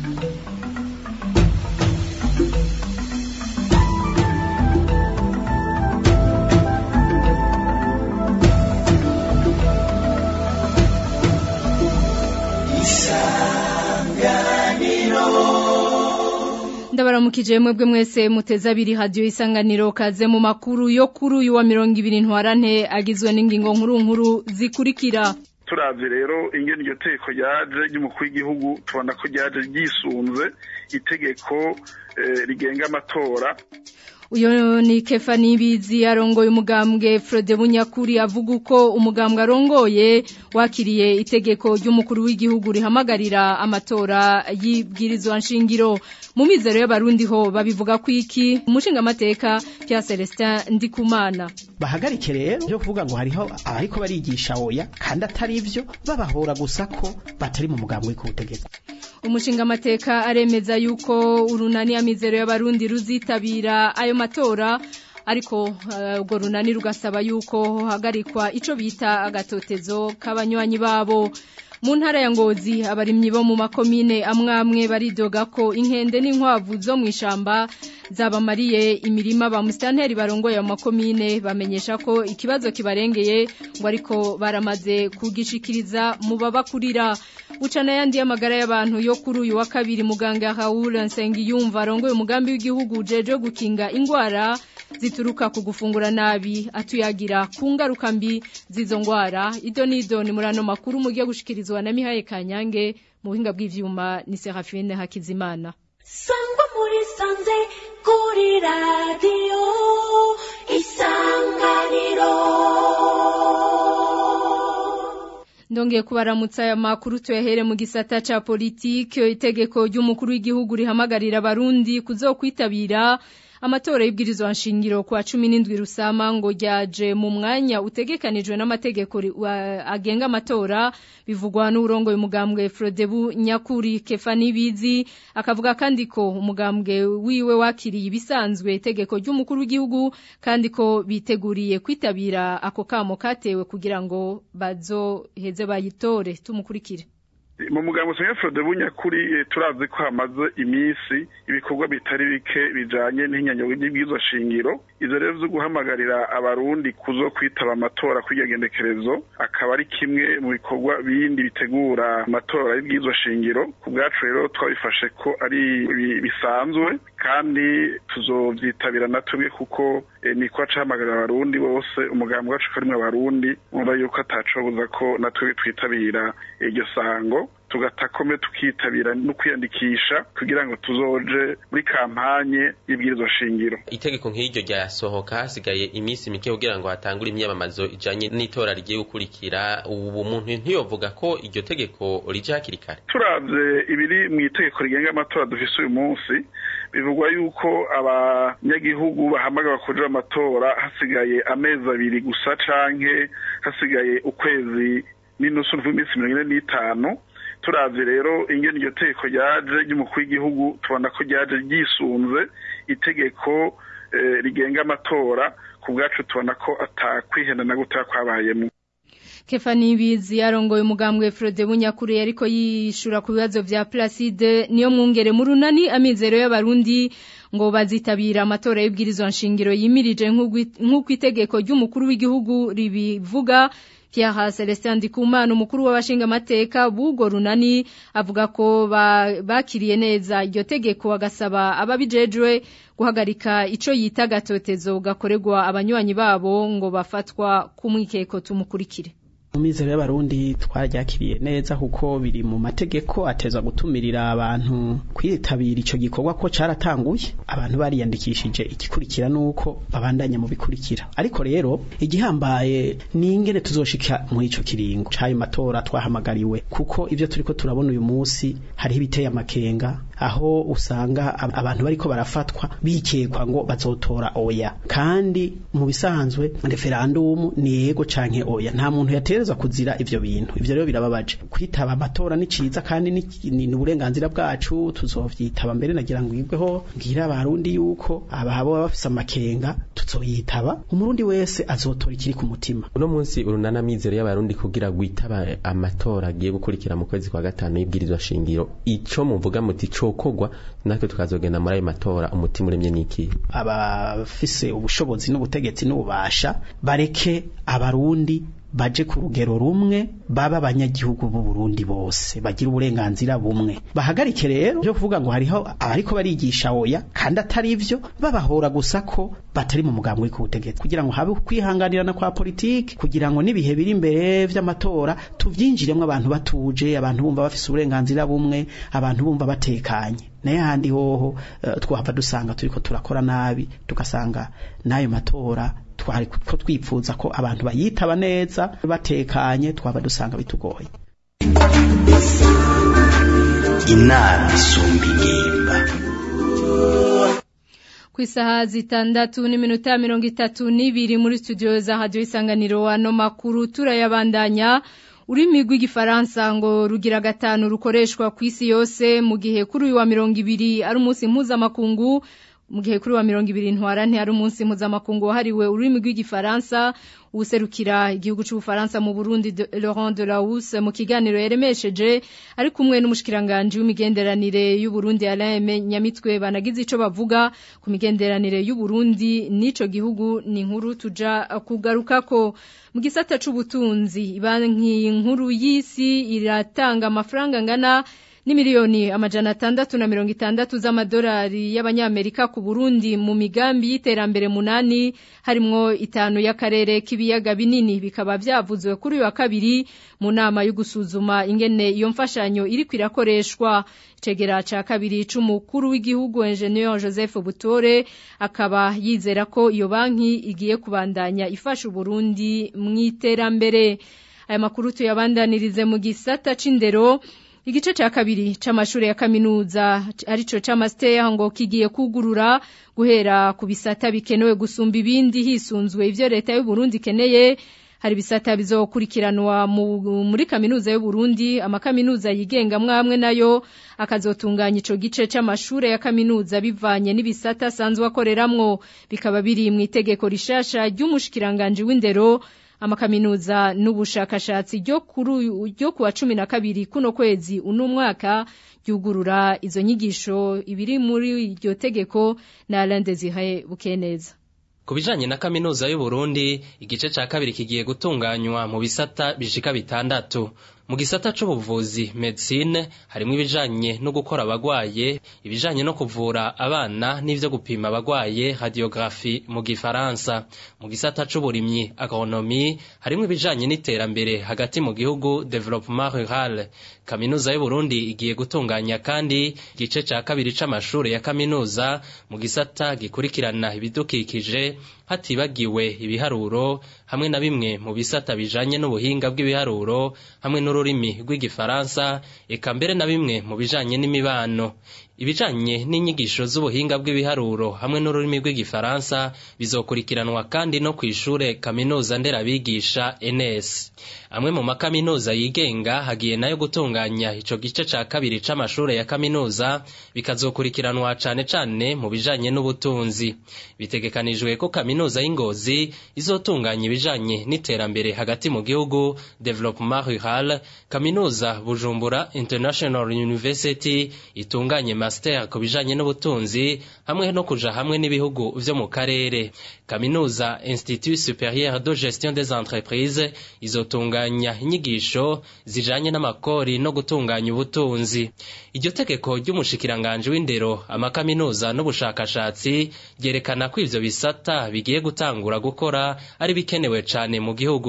ndabaramukije mwebwe mwese muteze abiri hadiyo isanganiro kaze mu makuru yo kuri uyu wa mirongo ibiri ntwarante agizwe n'ingingo nkuru nkuru zikurikira turavye rero ingene iryo teko ryaje ry'umukuru w'igihugu tubona ko ryaje ryisunze itegeko rigenga amatora uyo ni kefa nibizi arongoye umugambwe Frode Bunyakuri avuga uko umugambwe arongoye wakiriye itegeko ry'umukuru w'igihugu rihamagarira amatora y'ibwirizwa nshingiro mu mizero y'abarundi ho babivuga ko iki umushinga amateka cya Celestin Ndikumana bahagarike rero byo kuvuga ngo hariho ariko barigisha oya kandi atari ivyo babahora gusa ko batari mu mugambwe w'ikubutegetsi umushinga amateka aremeza yuko urunani amizero y'abarundi ruzitabira ayo matora ariko urwo runani rugasaba yuko hagarikwa ico bita agatotezo k'abanywanyi babo mu ntara ya ngozi abarimyi bo mu makomine amwamwe baridoga ko inkende n'inkwavu zo mu ishamba zabamariye imirima ba musitanteri barongoye mu makomine bamenyesha ko ikibazo kibarengeye ngo ariko baramaze kugishikiriza mu babakurira ucana yandi y'amagara y'abantu yo kuri uyu wa kabiri muganga Raoul Nsengiyumva arongoye umugambi w'igihugu jeje gukinga ingwara zituruka ku gufungura nabi atuyagira ku ngaruka mbi z'izo ngwara ido nido ni murano makuru mugiye gushikirizwa na Mihaye Kanyange mu buhinga bw'ivyuma ni Serafine Hakizimana sangwa muri sanze kuri radio isanganiro Ndongeye kubaramutsa aya makuru tuyahere mu gisata ca politike itegeko ry'umukuru w'igihugu rihamagarira abarundi kuzokwitabira amatora y'ibwirizwa nshingiro kwa 17 rusama ngo ryaje mu mwanya utegekanijwe n'amategeko agenga amatora bivugwa n'urongoye umugambwe Frodebu Nyakuri Kefani Bizi akavuga kandi ko umugambwe wiwe wakiriye ibisanzwe itegeko ry'umukuru w'igihugu kandi ko biteguriye kwitabira ako kamo katewe kugira ngo bazoheze bayitore tumukurikire mu mugambo usanga Frode Bunyakuri turazi ko hamaze iminsi ibikorwa bitari bike bijanye n'inyanyo y'ibwirizwa shingiro izo rero zo guhamagarira abarundi kuzo kwitaba amatora kw'igendekerezo akaba ari kimwe mu bikorwa bindi bitegura amatora y'ibwirizwa shingiro ku bwacu rero twabifashe ko ari bisanzwe kandi tuzovyitabira natubwe kuko ni ko acahamagarira abarundi bose umugambi wacu ko arimwe abarundi umva yuko atacobuza ko natwe twitabira iryo sango tugatakome tukitabira no kwiyandikisha kugira ngo tuzoje muri kampanye y'ibwirizwa shingiro itegeko nk'iryo ryasohoka hasigaye iminsi mike kugira ngo hatangure imyamamazo ijanye n'itora rigiye gukurikira ubu muntu ntiyovuga ko iryo tegeko rije hakiri kare turavye ibiri mu itegeko rigenga amatora dufise uyu munsi bivugwa yuko abanyagihugu bahamagara kuja amatora hasigaye amezi abiri gusa canke hasigaye ukwezi n'inusu n'iminsi mirongo ine n'itanu turavye rero ingene iryo teko ryaje ry'umukuru w'igihugu tubona ko ryaje ryisunze itegeko rigenga amatora ku bwacu tubona ko atakwihenda na gutaya kwabayemo Kefani Bizi yarongoye umugambwe Frode Bunyakuri ariko yishura ku bibazo vya Placide niyo mwungere mu runani amizero y'abarundi ngo bazitabira amatora y'ibwirizwa nshingiro yimirije nk'uko itegeko ry'umukuru w'igihugu ribivuga Pierre Celestin Ndikumana umukuru w'abashinga amateka bugo runani avuga ko bakiriye neza iryo tegeko agasaba ababijejwe guhagarika ico yita gatotezo gakorerwa abanywanyi babo ngo bafatwa kumwikeko tumukurikire Umizero y'abarundi twararyakiriye neza kuko biri mu mategeko ateza gutumirira abantu kwitabira ico gikorwa ko caratanguye abantu bariyandikishije igikurikira nuko babandanya mu bikurikira ariko rero igihambaye ni ingene tuzoshika mu ico kiringo cayo matora twahamagariwe kuko ivyo turiko turabona uyu munsi hariho ibiteye amakenga aho usanga ab- abantu bariko barafatwa bikekwa ngo bazotora oya kandi mu bisanzwe referendum ni yego canke oya nta muntu yaterezwa kuzira ivyo bintu ivyo rero birababaje kwitaba amatora ni ciza kandi ni ni ni uburenganzira bwacu tuzovyitaba mbere nagira ngo yibweho ngira abarundi yuko abahabo baba bafise amakenga tuzoyitaba umurundi wese azotora ikiri ku mutima uno munsi urunana mizero y'abarundi kugira gwitaba amatora agiye gukurikira mu kwezi kwa gatanu y'ibwirizwa shingiro ico muvuga muti cokogwa natwe tukazogenda muri ayo matora umutima uremye niki abafise ubushobozi n'ubutegetsi n'ububasha bareke abarundi baje ku rugero rumwe baba abanyagihugu b'u Burundi bose bagira uburenganzira bumwe bahagarike rero byo kuvuga ngo hariho abariko barigisha oya kandi atari ivyo babahora gusa ko batari mu mugambwe ku butegetsi kugira ngo habe kwihanganirana kwa politiki kugira ngo n'ibihe biri imbere vy'amatora tuvyinjiremwo abantu batuje abantu bumva bafise uburenganzira bumwe abantu bumva batekanye naye handi hoho uh, twahava dusanga turiko turakora nabi tugasanga n'ayo matora twari ko twipfuza ko abantu bayitaba neza batekanye twaba dusanga bitugoye inama isumba ingimba ku isaha zitandatu n'iminota mirongo itatu n'ibiri muri studio za radiyo isanganiro ano makuru turayabandanya ururimi rw'igifaransa ngo rugira gatanu rukoreshwa ku isi yose mu gihe kuri uyu wa mirongo ibiri ari umunsi mpuzamakungu mu gihe kuri wa mirongo ibiri ntwarante ari umunsi mpuzamakungu wahariwe ururimi rw'igifaransa userukira igihugu cy'ubufaransa mu Burundi de, Laurent Delahousse mu kiganiro yaremesheje ari kumwe n'umushikiranganje w'imigenderanire y'u Burundi Alain Nyamitwe banagize ico bavuga ku migenderanire y'u Burundi n'ico gihugu ni inkuru tuja kugarukako mu gisata c'ubutunzi banki nkuru y'isi iratanga amafaranga ngana ni miliyoni amajana atandatu na mirongo itandatu z'amadolari y'abanyamerika ku Burundi mu migambi y'iterambere munani harimwo itanu y'akarere k'ibiyaga binini bikaba byavuzwe kuri uyu wa kabiri mu nama yo gusuzuma ingene iyo mfashanyo iri kwirakoreshwa icegera ca kabiri c'umukuru w'igihugu Engineer Joseph Butore akaba yizera ko iyo banki igiye kubandanya ifasha Burundi mu iterambere aya makuru tuyabandanirize mu gisata c'indero Igice cha kabiri c'amashure ya kaminuza arico c'amaster ngo kigiye kugurura guhera ku bisata bikenewe gusumba ibindi hisunzwe ivyo leta y'u Burundi keneye hari bisata bizokurikiranwa muri kaminuza y'u Burundi amakaminuza yigenga mwamwe nayo akazotunganya ico gice c'amashure ya kaminuza bivanye n'ibisata sanzwe akoreramwo bikaba biri mu itegeko rishasha ry'umushikiranganje w'indero amakaminuza n'ubushakashatsi ryo kuri ryo kuwa cumi na kabiri kuno kwezi uno mwaka ryugurura izo nyigisho ibiri muri iryo tegeko na Alain Desire Bukeneza Ku bijanye na kaminuza y'u Burundi igice ca kabiri kigiye gutunganywa mu bisata bishika bitandatu mu gisata c'ubuvuzi medicine harimwo ibijanye no gukora abagwaye ibijanye no kuvura abana n'ivyo gupima abagwaye radiographie mu gifaransa mu gisata c'uburimyi agronomie harimwo ibijanye n'iterambere hagati mu gihugu development rural kaminuza y'u Burundi igiye gutunganya kandi igice ca kabiri c'amashure ya kaminuza mu gisata gikurikirana ibidukikije hatibagiwe ibiharuro hamwe na bimwe mu bisata bijanye n'ubuhinga bw'ibiharuro hamwe n'ururimi rw'igifaransa eka mbere na bimwe mu bijanye n'imibano ibijanye n'inyigisho z'ubuhinga bw'ibiharuro hamwe n'ururimi rw'igifaransa bizokurikiranwa kandi no kw'ishure kaminuza nderabigisha NS amwe mu makaminuza yigenga hagiye nayo gutunganya ico gice ca kabiri c'amashure ya kaminuza bikazokurikiranwa cane cane mu bijanye n'ubutunzi bitegekanijwe ko kaminuza y'ingozi izotunganya ibijanye n'iterambere hagati mu gihugu development rural kaminuza bujumbura international university itunganye master ku bijanye n'ubutunzi hamwe no kuja hamwe n'ibihugu vyo mu karere kaminuza institut supérieur de gestion des entreprises izotunganya inyigisho zijanye n'amakori no gutunganya ubutunzi iryo tegeko ry'umushikiranganje w'indero amakaminuza n'ubushakashatsi ryerekana ko ivyo bisata bigiye gutangura gukora ari bikenewe cane mu gihugu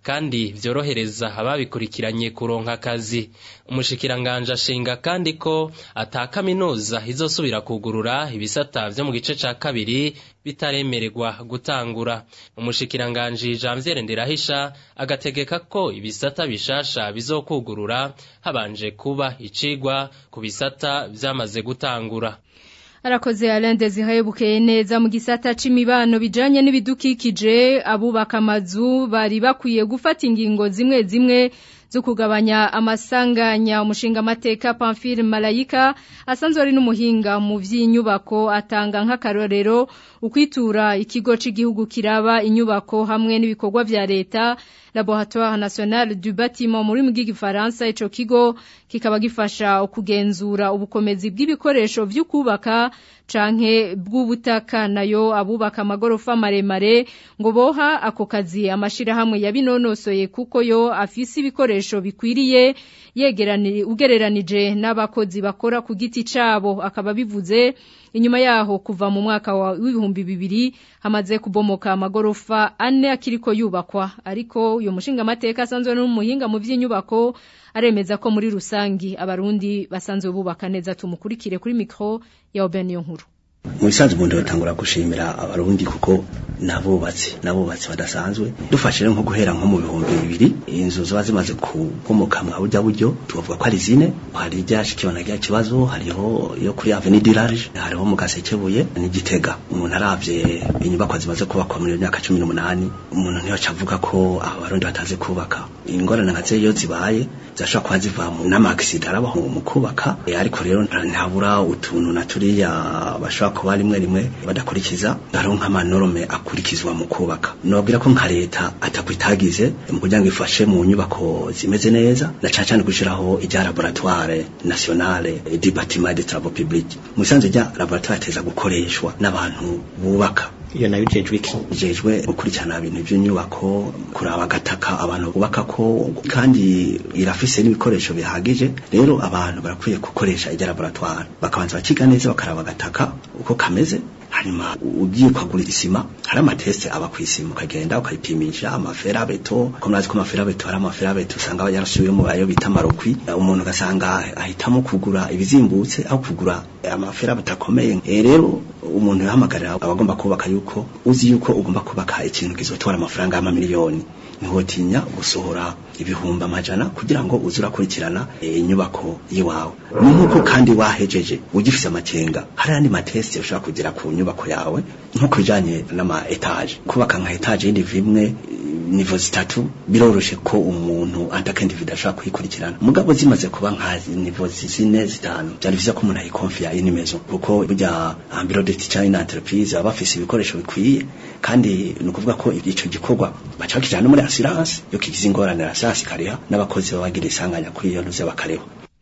kandi vyorohereza ababikurikiranye kuronka akazi umushikiranganje ashinga kandi ko ata kaminuza izosubira kugurura ibisata vyo mu gice ca kabiri bitaremererwa gutangura umushikiranganje Janvier Ndirahisha agategeka ko ibisata bishasha bizokugurura habanje kuba icigwa ku bisata vyamaze gutangura Arakoze Alain Desire bukeye neza mu gisata c'imibano bijanye n'ibidukikije abubaka amazu bari bakwiye gufata ingingo zimwe zimwe zo kugabanya amasanganya umushinga amateka Pamphile Malayika asanzwe ari n'umuhinga mu vy'inyubako atanga nk'akarorero ukwitura ikigo c'igihugu kiraba inyubako hamwe n'ibikorwa vya leta Laboratoire National du Bâtiment muri mu gifaransa ico kigo kikaba gifasha kugenzura ubukomezi bw'ibikoresho vy'ukubaka canke bw'ubutaka nayo abubaka amagorofa maremare ngo boha ako kazi amashirahamwe yabinonosoye kuko yo afise ibikoresho bikwiriye yegeranire ugereranije n'abakozi bakora ku giti cabo akaba bivuze inyuma yaho kuva mu mwaka wa w'ibihumbi bibiri hamaze kubomoka amagorofa ane akiriko yubakwa ariko uyo mushinga amateka asanzwe n'umuhinga mu vy'inyubako aremeza ko muri rusangi abarundi basanzwe bubaka neza tumukurikire kuri mikro ya Obeniyo nkuru mu bisanzwe ubundi batangura gushimira abarundi kuko nabubatsi nabubatsi badasanzwe dufashe nko guhera nko mu bihumbi bibiri inzu ziba zimaze kubomoka mwa burya buryo tubavuga ko ari zine hari iryashikibona rya kibazo hariho iyo kuri avenue du large hariho mu gasekebuye n'igitega umuntu aravye inyubakwa zimaze kubakwa muri myaka 18 umuntu ntiyo avuga ko abarundi bataze kubaka ingorane nka iyo zibaye zashobora kuba ziva mu n'amagisida arabaho mu kubaka ariko rero ntabura utuntu na turiya bashobora kuba rimwe rimwe badakurikiza hariho nk'amanorme akurikizwa mu kubaka nobwira ko nka leta atakwitagize mu kugira ngo ifashe mu nyubako zimeze neza na cyane cyane gushiraho ijya laboratoire nationale du bâtiment de travaux publics mu bisanzwe rya laboratoire teza gukoreshwa n'abantu bubaka iyo nayo jejwe iki jejwe gukurikirana ibintu by'inyubako kuraba agataka abantu bubaka ko kandi irafise n'ibikoresho bihagije rero abantu barakwiye gukoresha ijya laboratoire bakabanza bakiga neza bakaraba agataka uko kameze hanyuma ugiye kwagura isima hari amateste aba ku isima ukagenda ukayipimisha amaferabeto ko murazi ko amaferabeto hari amaferabeto usanga yarasubiyemo ayo bita marokwi umuntu ugasanga ahitamo kugura ibizimbutse aho kugura amaferabeto akomeye e rero umuntu yahamagarira abagomba kubaka yuko uzi yuko ugomba kubaka ikintu kizotwara amafaranga y'amamiliyoni ntihotinya gusohora ibihumbi amajana kugira ngo uze urakurikirana inyubako y'iwawe ni nk'uko kandi wahejeje ugifise amakenga hari andi mateste ushobora kugira ku nyubako yawe nko kubijanye n'ama etage kubaka nka etage y'indi imwe nivo zitatu biroroshe ko umuntu antakendividu ashobora kuyikurikirana mugabo zimaze kuba nka nivo zine zitanu byari vyiza ko umuntu ayikonfiya inimezo kuko burya ambiro de ticane entreprise baba bafise ibikoresho bikwiye kandi ni ukuvuga ko ico gikorwa baca bakijana no muri assurance yo kigize ingorane assurance ikariha n'abakozi baba bagira isanganya kuri iyo ntuze bakareho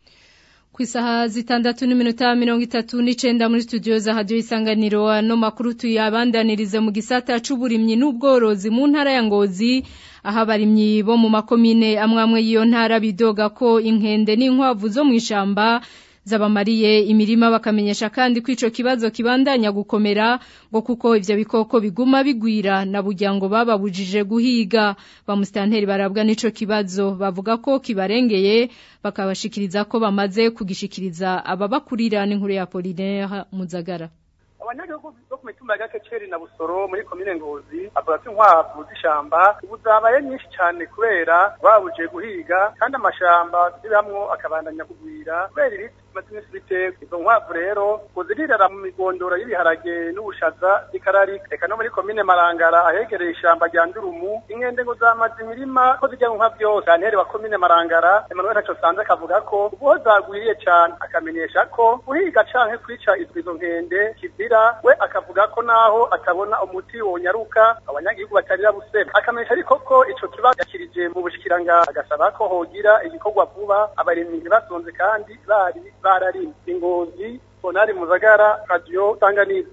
ku isaha zitandatu n'iminota mirongo itatu n'icenda muri studio za hadiyo isanganiro ano makuru tuyabandanirize mu gisata c'uburimyi n'ubworozi mu ntara ya ngozi aho abarimyi bo mu makomine amwe amwe y'iyo ntara bidoga ko inkende n'inkwavu zo mw'ishamba zabamariye imirima bakamenyesha kandi ko ico kibazo kibandanya gukomera ngo kuko ivyo bikoko biguma bigwira na burya ngo bababujije guhiga bamusitanteri barabwa n'ico kibazo bavuga ko kibarengeye bakabashikiriza ko bamaze kugishikiriza ababakurira n'inkuru ya Polinaire Muzagara abanyagihugu bo ku mitumba ya gakeceri na busoro muri komine ngozi avuga ko inkwavu z'ishamba ubu zabaye nyinshi cyane kubera babuje guhiga kandi amashamba zibamwo akabandanya kugwira kubera ibiti bimaze iminsi biterwa izo nkwavu rero ngo zirirara mu migondoro y'ibiharage n'ubushaza zikararika reka no muri komine marangara ahegereye ishamba rya ndurumu inkende ngo zamaze imirima ko zijya nka byose anteri wa komine marangara emmanuel ntaco sanze akavuga ko ubuho zagwiriye cyane akamenyesha ko guhiga canke kwica izo nkende kizira we akavuga ko naho atabona umuti wonyaruka abanyagihugu batarira busema akamenyesha ariko ko ico kibazo yakirije mu bushikiranga agasaba ko hogira igikorwa vuba abarimyi ntibasonze kandi bari bararimye ingozi bonari muzagara radio tanganiza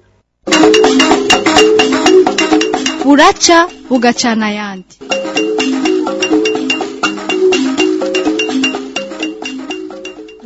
buraca bugacana ayandi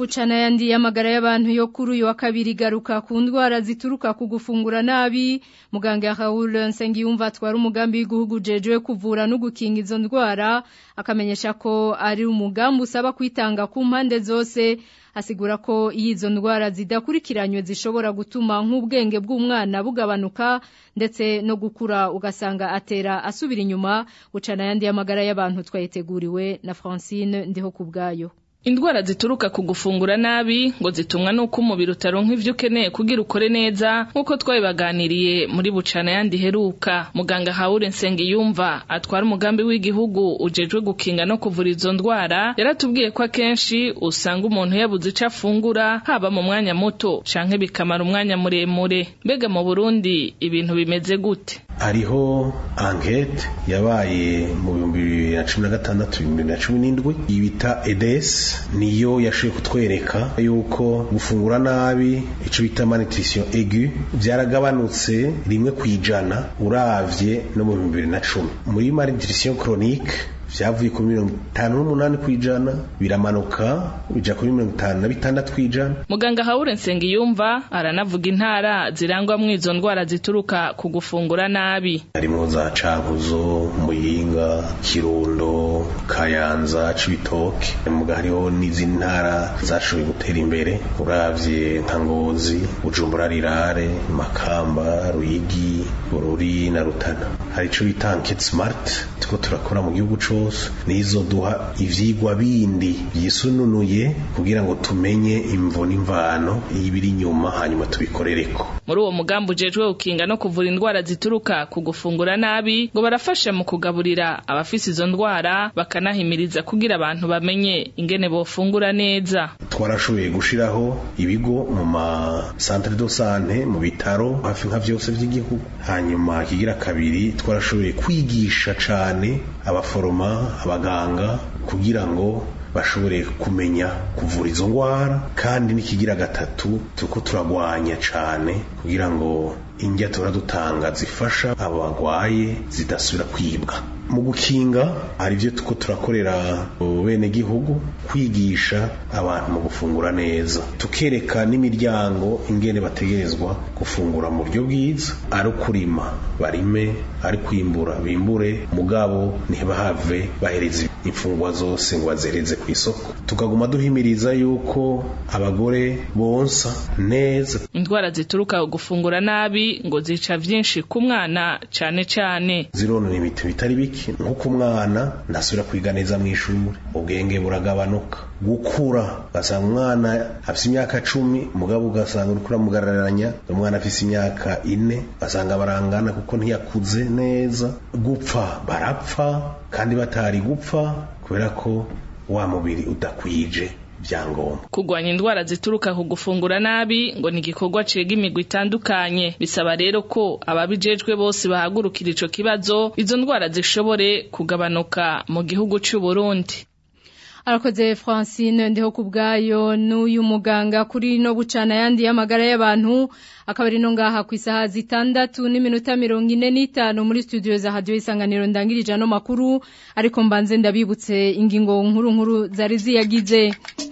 bucana yandi y'amagara y'abantu yo kuri uyu wa kabiri garuka ku ndwara zituruka ku gufungura nabi muganga Raoul Nsengiyumva atwara umugambi w'igihugu jejwe kuvura no gukinga izo ndwara akamenyesha ko ari umugambi usaba kwitanga ku mpande zose asigura ko iyo izo ndwara zidakurikiranywe zishobora gutuma nk'ubwenge bw'umwana bugabanuka ndetse no gukura ugasanga atera asubira inyuma gucana yandi y'amagara y'abantu twayiteguriwe na Francine ndiho ku bwayo Indwara zituruka ku gufungura nabi ngo zitumwa nuko umubiri utaronka ivyo ukeneye kugira ukore neza nkuko twabibaganiriye muri bucana yandi heruka muganga Haure Nsengiyumva atwara umugambi w'igihugu ujejwe gukinga no kuvura izo ndwara yaratubwiye ko akenshi usanga umuntu yabuze ico afungura haba mu mwanya muto canke bikamara umwanya muremure mbega mu Burundi ibintu bimeze gute hariho ankete yabaye mu bihumbi bibiri na cumi na gatandatu bibiri na cumi n'indwi bita EDS niyo yashoboye kutwereka yuko gufungura nabi ico bita malnutrition aiguë byaragabanutse rimwe ku ijana uravye no mu bihumbi bibiri na cumi muri malnutrition chronique vyavuye kuri mirongo itanu n'umunani kw'ijana biramanuka bija kuri mirongo itanu na bitandatu kw'ijana muganga Haure Nsengiyumva aranavuga intara zirangwamwo izo ndwara zituruka ku gufungura nabi harimwo za Cankuzo Muyinga Kirundo Kayanza Cibitoke muga hariho n'izindi ntara zashoboye gutera imbere uravye nka Ngozi Bujumbura Rirare Makamba Ruyigi Bururi na Rutana hari ico bita Enquête Smart tuko turakora mu gihugu cose nizo duha ivyigwa bindi byisununuye kugira ngo tumenye imvo n'imvano y'ibiri inyuma hanyuma tubikorereko muri uwo mugambi ujejwe gukinga no kuvura indwara zituruka ku gufungura nabi ngo barafasha mu kugaburira abafise izo ndwara bakanahimiriza kugira abantu bamenye ingene bofungura neza twarashoboye gushiraho ibigo mu ma centre de sante mu bitaro hafi nka vyose vy'igihugu hanyuma kigira kabiri twarashoboye kwigisha cane abaforoma abaganga kugira ngo bashobore kumenya kuvura izo ndwara kandi n'ikigira gatatu turiko turagwanya cane kugira ngo indya tura dutanga zifasha abo bagwaye zidasubira kwibwa mu gukinga hari ibyo tuko turakorera bene gihugu kwigisha abantu mu gufungura neza tukereka n'imiryango ingene bategerezwa gufungura mu buryo bwiza ari ukurima barime ari kwimbura bimbure mugabo ntibahave bahereza imfungwa zose ngo bazereze ku isoko tukaguma duhimiriza yuko abagore bonsa neza indwara zituruka gufungura nabi ngo zica vyinshi ku mwana cane cane zironona ibintu bitari bike nko ku mwana ntasubira kwiga neza mu ishuri ubwenge buragabanuka gukura ugasanga umwana afise imyaka cumi mugabo ugasanga uriko uramugararanya umwana afise imyaka ine ugasanga barangana kuko ntiyakuze neza gupfa barapfa kandi batari gupfa kubera ko wa mubiri udakwije vyangombwa kugwanya indwara zituruka ku gufungura nabi ngo ni igikorwa cega imigwi itandukanye bisaba rero ko ababijejwe bose bahagurukira ico kibazo izo ndwara zishobore kugabanuka mu gihugu c'u Burundi arakoze Francine ndiho kubgayo n'uyu muganga kuri no bucana yandi y'amagara y'abantu akaba ari no ngaha ku isaha zitandatu n'iminota mirongo ine n'itanu muri studio za radio isanganiro ndangirije ano makuru ariko mbanze ndabibutse ingingo nkuru nkuru zari ziyagize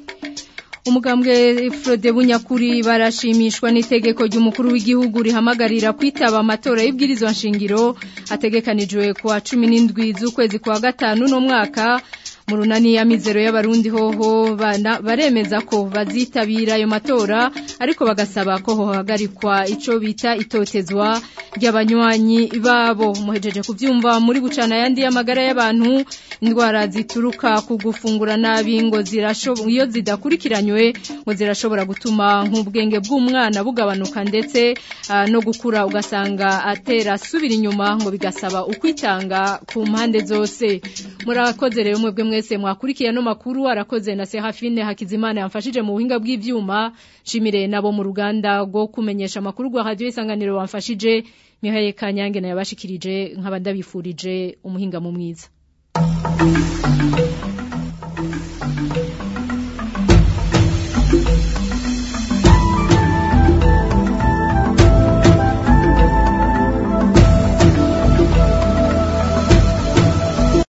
umugambwe Frode Bunyakuri barashimishwa n'itegeko ry'umukuru w'igihugu rihamagarira kwitaba amatora y'ibwirizwa nshingiro ategekanijwe kuwa 17 z'ukwezi kwa gatanu no mwaka mu runani ya mizero y'abarundi hoho baremeza ko bazitabira ayo matora ariko bagasaba ko hohagarikwa ico bita itotezwa ry'abanywanyi babo muhejeje kuvyumva muri bucana yandi y'amagara y'abantu indwara zituruka ku gufungura nabi ngo zirashobora iyo zidakurikiranywe ngo zirashobora gutuma nk'ubwenge bw'umwana bugabanuka ndetse uh, no gukura ugasanga atera subira inyuma ngo bigasaba ukwitanga ku mpande zose murakoze rero mwebwe mwese mwakurikiye no makuru arakoze na Serafine Hakizimana yamfashije mu buhinga bw'ivyuma shimire nabo mu ruganda rwo kumenyesha makuru rwa radio isanganiro wamfashije Mihaye Kanyange na yabashikirije nk'abandabifurije umuhinga mu mwiza